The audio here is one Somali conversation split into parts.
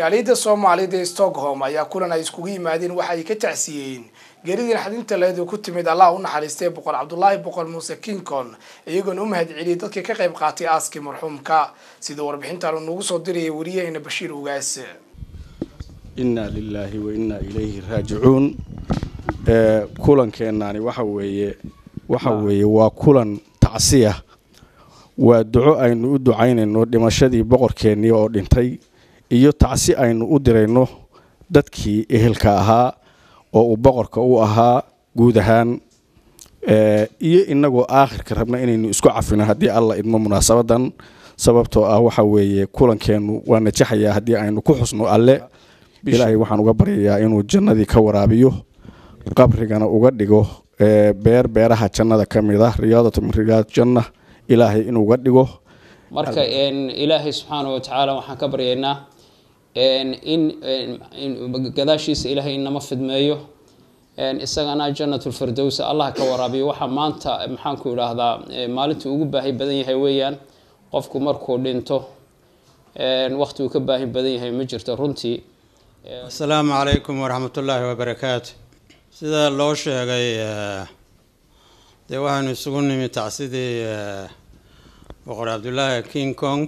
jaaliyadda soomaaliyada ee stockholm ayaa kulan ay iskugu yimaadeen waxa ay ka tacsiyeen geeridii naxdinta leedu ku timid allah u naxariistay boqor cabdulaahi boqor muuse kincon iyagoona u mahad celiyay dadkii ka qayb qaatay aaskii marxuumka sida warbixintan uu nagu soo dirayay wariyaheyna bashiir ugaas inna lilaahi wa innaa ilayhi raajicuun kulankeennaani waxa weeye waxa weeye waa kulan tacsiya waa duco aynu u ducaynayno dhimashadii boqorkeennii oo dhintay iyo tacsi aynu u dirayno dadkii ehelka ahaa oo uu boqorka u ahaa guud ahaan iyo inagoo aakhirka rabna inaynu isku cafino haddii alla idmo munaasabadan sababtoo ah waxa weeye kulankeennu waa najaxayaa haddii aynu ku xusno alle ilaahay waxaan uga baryayaa inuu jannadii ka waraabiyo qabrigana uga dhigo beer beeraha jannada ka mid ah riyaadatu min riyaad janna ilaahay inuuga dhigo marka ilaahay subxaana wa tacaala waxaan ka baryaynaa in gadaashiisa ilaahay inama fidmeeyo isagana janatulfirdows allah ka waraabiyo waxaa maanta maxaanku idhaahdaa maalintii ugu baahi badan yahay weeyaan qofku markuu dhinto waqti uu ka baahi badan yahay ma jirto runtii asalaamu calaykum waraxmatullaahi wabarakaatu sida loo sheegay dee waxaanu isugu nimi tacsidii boqor cabdulaahi king kong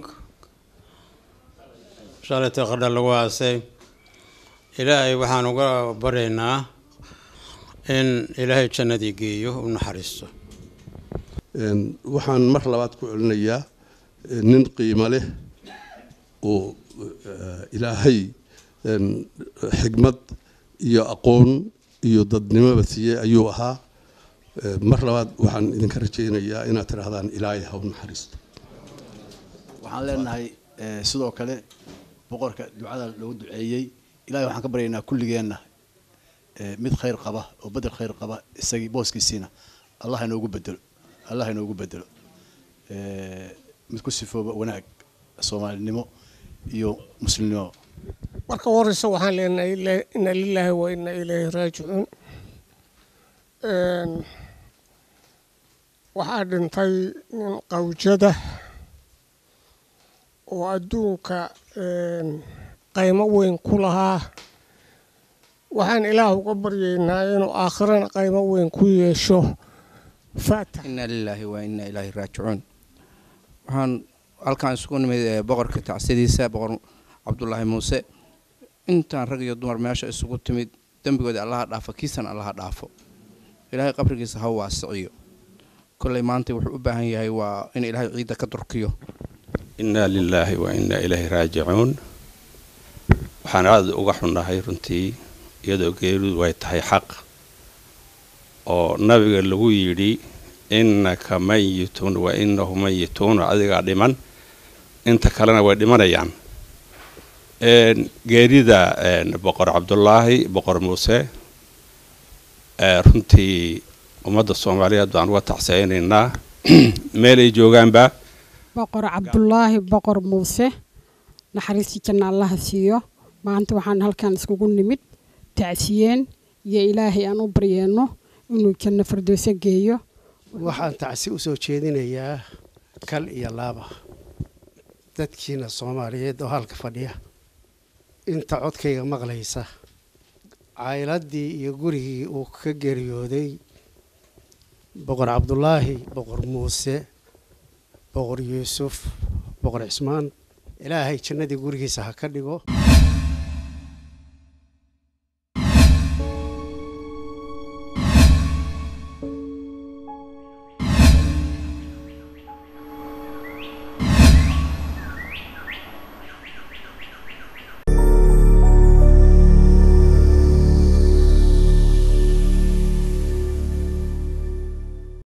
shalayta qadha lagu aasay ilaahay waxaan uga baryaynaa in ilaahay jannadii geeyo u naxariisto waxaan mar labaad ku celinayaa nin qiimo leh oo ilaahay xigmad iyo aqoon iyo dadnimoba siiyey ayuu ahaa mar labaad waxaan idinka rajaynayaa inaad tidhaahdaan ilaahay ha u naxariisto waxaan leenahay sidoo kale boqorka ducada loogu duceeyey ilahay waxaan ka baryaynaa kulligeenna mid khayr qaba oo bedel khayr qaba isagii booskiisiina allah inoogu bedelo allah inoogu bedelo mid ku sifooba wanaag soomaalinimo iyo muslimnimo marka horeysa waxaan leenahay ina lilaahi wa ina ilayhi raajicuun waxaa dhintay nin qawjada oo adduunka qaymo weyn ku lahaa waxaan ilaah uga baryaynaa inuu aakhirana qaymo weyn ku yeesho faatax inna lilaahi wa inna ilaahi raajicuun waxaan halkaan isugu nimid boqorka tacsiyadiisa boqor cabdulaahi muuse intaan rag iyo dumar meesha isugu timid dembigooda allaha dhaafo kiisana allaha dhaafo ilaahay qabrigiisa ha waasiciyo kolley maanta wuxuu u baahan yahay waa in ilaahay ciidda ka durkiyo innaa lilaahi wa innaa ilaahi raajicuun waxaan aada uga xunnahay runtii iyadoo geeridu ay tahay xaq oo nabiga lagu yidhi innaka mayitun wa innahu mayituun adigaa dhiman inta kalena way dhimanayaan geerida boqor cabdulaahi boqor muuse runtii ummadda soomaaliyeed baan uga tacseynaynaa meel ay joogaanba boqor cabdulaahi boqor muuse naxariistii janna allaha siiyo maanta waxaan halkan iskugu nimid tacsiyeen iyo ilaahay aan u baryeenno inuu janno fardooso geeyo waxaan tacsi u soo jeedinayaa kal iyo laaba dadkiina soomaaliyeed oo halka fadhiya inta codkayga maqlaysa cayladdii iyo gurigii uu ka geeriyooday boqor cabdulaahi boqor muuse boqor yuusuf boqor cismaan ilaahay jannadii gurigiisa ha ka dhigo